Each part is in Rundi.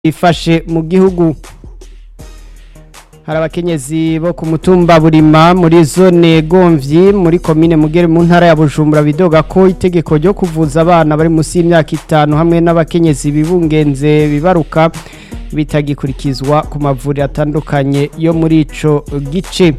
ifashe mu gihugu hari abakenyezi bo ku mutumba burima muri zone gomvyi muri komine mugere mu ntara ya bujumbura bidoga ko itegeko ryo kuvuza abana bari munsi y'imyaka itanu hamwe n'abakenyezi bibungenze bibaruka bitagikurikizwa ku mavuriro atandukanye yo muri ico gice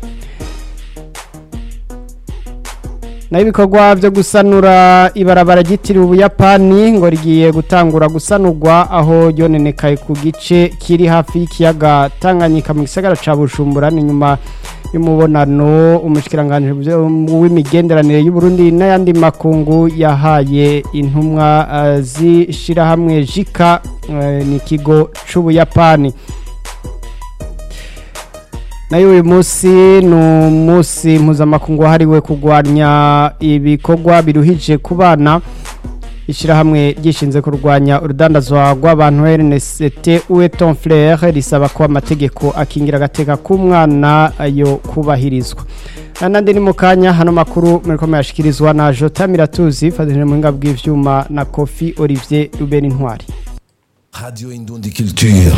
naho ibikorwa byo gusanura ibarabara ryitiriwe ubuyapani ngo rigiye gutangura gusanurwa aho ryonenekaye ku gice kiri hafi y'ikiyaga tanganyika mu gisagara ca bujumbura ni nyuma y'umubonano umushikiranganji w'imigenderanire y'uburundi n'ayandi makungu yahaye intumwa uh, z'ishirahamwe jika uh, ni ikigo c'ubuyapani nayo uyu munsi ni umunsi mpuzamakungu wahariwe kurwanya ibikorwa biruhije ku bana ishyirahamwe ryishinze kurwanya urudandazwa rw'abantu rnct uwe tonflere risaba ko amategeko akingira agateka k'umwana yo kubahirizwa n'andi ni mu kanya hano makuru muri ko yashyikirizwa na jota miratuzi fatanyije mu buhinga bw'ibyuma na kofi olivier rubeni ntwari Radio Indundi Culture.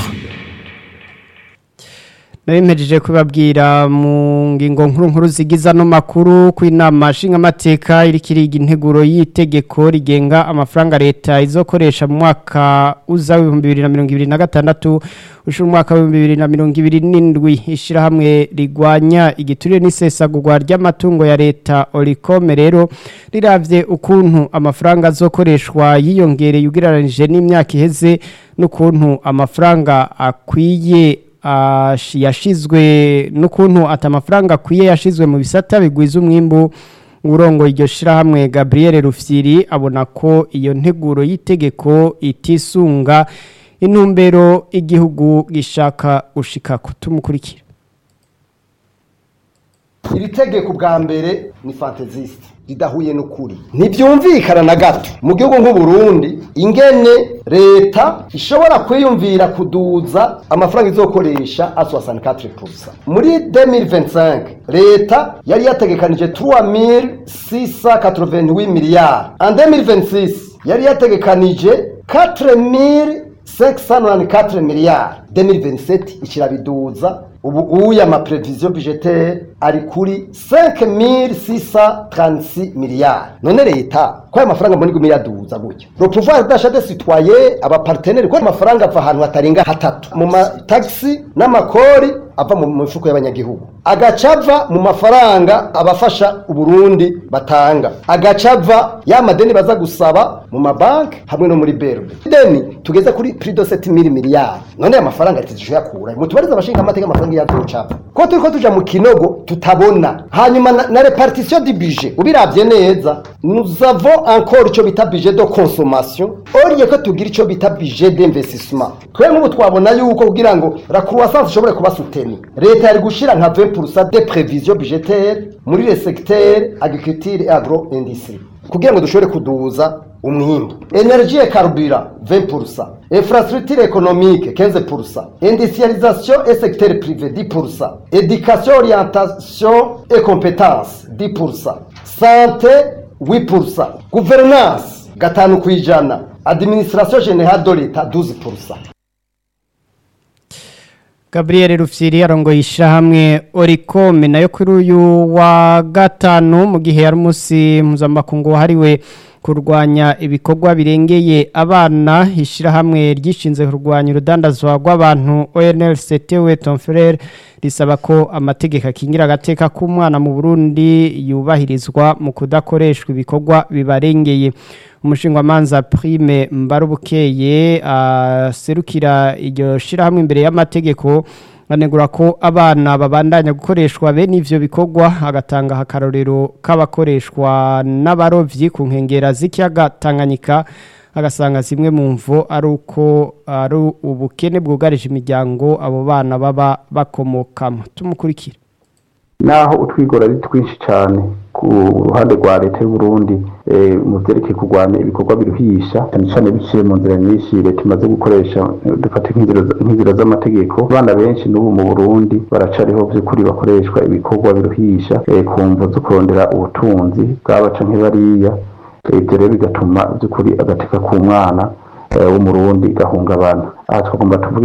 Narimpejeje kubabwira mu ngingo nkuru nkuru zigiza no makuru ku inama nshingamateka iri kiriga integuro y'itegeko rigenga amafaranga leta izokoresha mu mwaka uza w'ibihumbi bibiri na mirongo ibiri na gatandatu ushira umwaka w'ibihumbi bibiri na mirongo ibiri n'indwi ishyirahamwe rigwanya igiturire n'isesagurwa ry'amatungo ya leta orikome rero riravye ukuntu amafaranga azokoreshwa yiyongereye ugereranije n'imyaka iheze n'ukuntu amafaranga akwiye yashizwe n'ukuntu ati amafaranga akwiye yashizwe mu bisata bigwiza umwimbu urongo iryo shirahamwe Gabriel Rufyiri abona ko iyo nteguro y'itegeko itisunga intumbero igihugu gishaka gushika kutumukurikira iri tegeko bwa mbere ni fantazisite ridahuye n'ukuri ntibyumvikana na gato mu gihugu nk'uburundi ingene leta ishobora kwiyumvira kuduza amafaranga izokoresha aswasani katire purusa muri demiri vensanke leta yari yategekanije turuwa miri sisa katorovanti miliyari andi demiri vensisi yari yategekanije katire miri sekisani katire miliyari demiri veniseti ikirabiduza ubu uya amapreviziyo budgetaire ari kuri 5636 miliyari none leta ko aya mafaranga mbona iguma iraduza gutya le pouvoir d'achat des citoyens abaparteneri ko amafaranga ava ahantu hatarenga hatatu mu matagisi n'amakori ava mu mifuko y'abanyagihugu agacava mu mafaranga abafasha uburundi batanga agacava ya madeni baza gusaba mu mabanki hamwe no muri berbe deni tugeze kuri prix de 7000 miliyari none aya mafaranga tuzishobora mutubariza abashinga amateka amafaranga yaducapa ko turiko tuja mu kinogo tutabona hanyuma na, na repartition du budget ubiravye neza nous avons encore ico bita budget de consommation oriye ko tugira ico bita budget d'investissement twe nk'ubu twabona yuko kugira ngo la croissance ishobore kuba soutenue leta yari gushira nka 20% de prévision budgétaire muri le secteur agriculture et agro-industrie kugira ngo dushobore kuduza umwimbu energie et carburant 20% infrastructure économique 15% industrialisation et secteur privé 10% éducation orientation et compétences 10% santé 8% gouvernance gatanu kwijana administration générale de l'état 12% Gabriel Rufyiri arongoye ishyirahamwe Oricome nayo kuri uyu wa gatanu mu gihe yari umunsi mpuzamakungu wahariwe kurwanya ibikorwa birengeye abana ishyirahamwe ryishinze kurwanya urudandazwa rw'abantu ONLCT we Tonfrere risaba ko amategeko akingira agateka k'umwana mu Burundi yubahirizwa mu kudakoreshwa ibikorwa bibarengeye umushingamanza prime mbarubukeye aserukira iryo shirahamwe imbere y'amategeko anegura ko abana babandanya gukoreshwa bene ivyo bikorwa agatanga akarorero k'abakoreshwa n'abarovyi ku nkengera z'ikiyaga Tanganyika agasanga zimwe mu mvo ari uko ari ubukene bwugarije imiryango abo bana baba bakomokamo tumukurikira naho utwigora ari twinshi cyane ku ruhande rwa leta y'u Burundi mu byerekeye kurwanya ibikorwa biruhisha cyane cyane biciye mu nzira nyinshi leta imaze gukoresha dufata nk'inzira z'amategeko abana benshi n'ubu mu Burundi baracariho by'ukuri bakoreshwa ibikorwa biruhisha ku mvo zo kurondera ubutunzi bw'abaca nk'ibariya ibyo rero bigatuma by'ukuri agateka k'umwana eh, w'umurundi gahungabana aha twagomba tuvuge